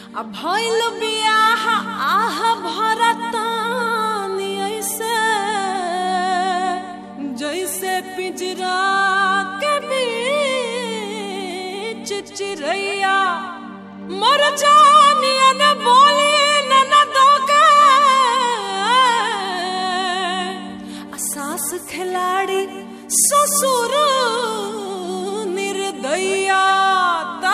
आ भइल बियाह आह भरतानी ऐसे जैसे पिंजरा के बीच चिरैया मर जानिया न बोली न न दोगे सास खिलाड़ी ससुर निर्दया ता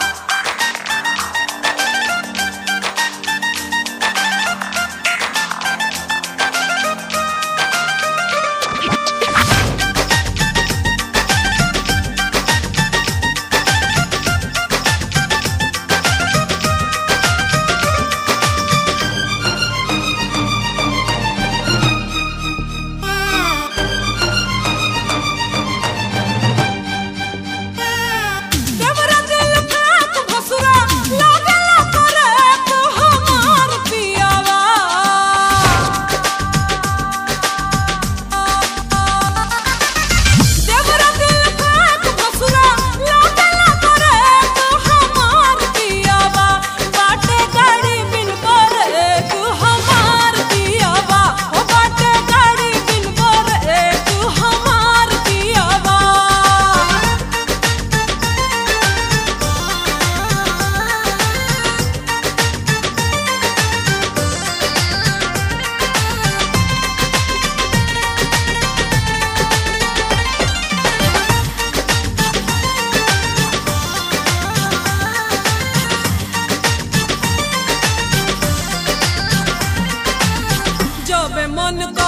देवरा दिल फेंक भसुरा लागला करे तो हमार पियावा देवरा दिल फेंक भसुरा लागला करे तो हमार पियावा बाटे गाड़ी बिन करे तू हमार पियावा ओ बाटे गाड़ी बिन करे तू हमार पियावा जब मन